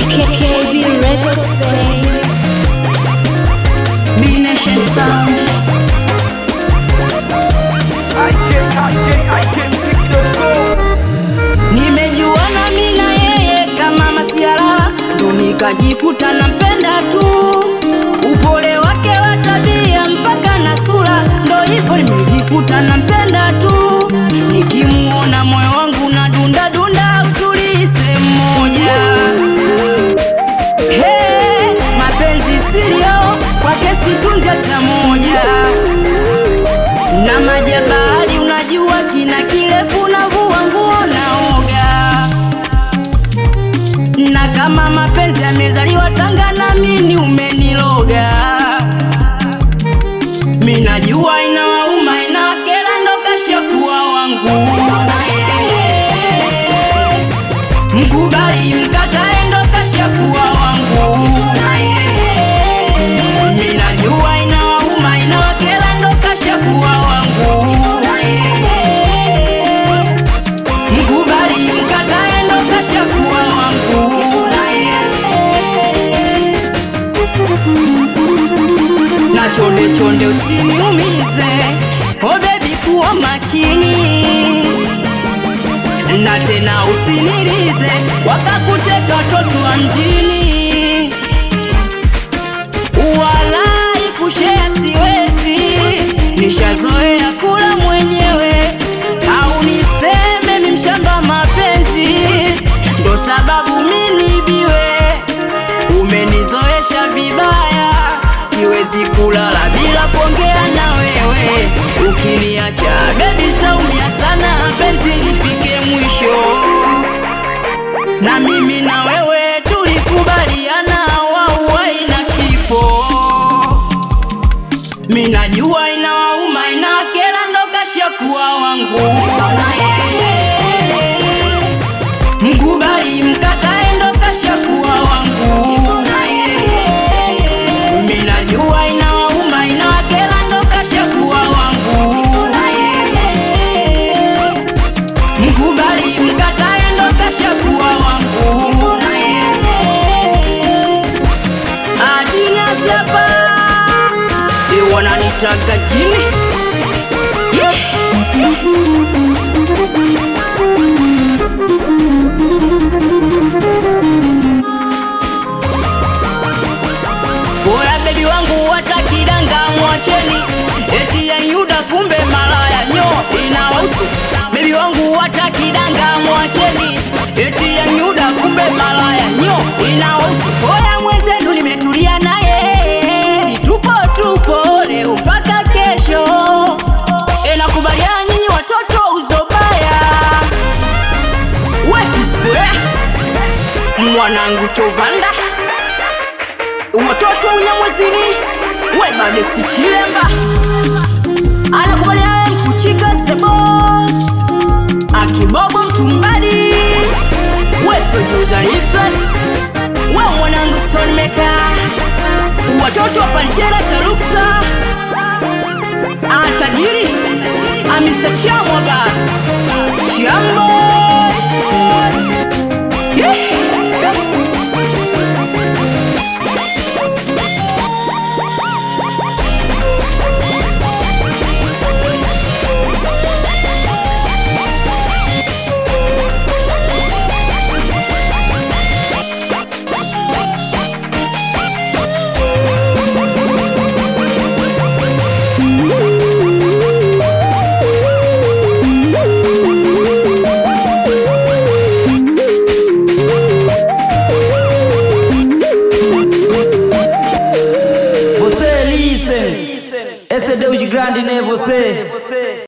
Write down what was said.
KB Records, baby. B Nation Sound. I can, I can, I can take it up, go. Nimejuana mimi na yeye kama masiara, ndo nikajikuta nampenda tu. Upole wake wa tabia mpaka na sura, ndo hivyo nimejikuta nampenda tu. Nikimuona moyo wangu na dunda dunda, utulii sehemu moja. Hey, mapenzi sirio kwake situnzi hata moja na maji ya bahari unajua kina kirefu navua nguo naoga na kama mapenzi yamezaliwa Tanga na mimi umeniloga mi najua inawauma inawakera ndo kashakuwa wangu na yeye mkubali mkatae ndo kashakuwa wangu na yeye mi najua inawauma inawakera ndo kashakuwa wangu na yeye mkubali mkatae ndo kashakuwa wangu na yeye na chonde chonde usiniumize oh baby kuwa makini na tena usinilize wakakuteka watoto wa mjini walai kushea siwezi nishazoea kula mwenyewe au niseme mi mshamba wa mapenzi ndo sababu minibiwe umenizoesha vibaya siwezi kulala bila kuongea na wewe ukiniacha bebi ntaumia sana penzi lifike mwisho na mimi na wewe tulikubaliana wauwai na kifo mi najua inawauma inawakera ndo kashakuwa wangu na yeye mkubali mkatae ndo kashakuwa wangu na yeye mi najua inawauma inawakera ndo kashakuwa wangu na yeye mkubali mkatae ndo kashakuwa wangu na yeye ajini hapa wananitaga jini yeah. Bora bebi wangu watakidanga mwacheni eti ya Yuda kumbe malaya nyo inawahusu bebi wangu watakidanga mwacheni eti ya Yuda kumbe malaya nyo inawahusu bora mwenzenu nimetulia naye si tupo tupo leo mpaka kesho e nakubaliana nyinyi watoto uzobaya wepiswe mwanangu chovanda watoto unyamwezini webadesti chilemba anakubaliana mkuchika sebos akibobo mtumbadi weproduzarisa we mwanangu stonmeka watoto wa pantera charuksa atajiri amista chamwa bas chambo yeah. Você listen. Esse é Deus grande, né? Você.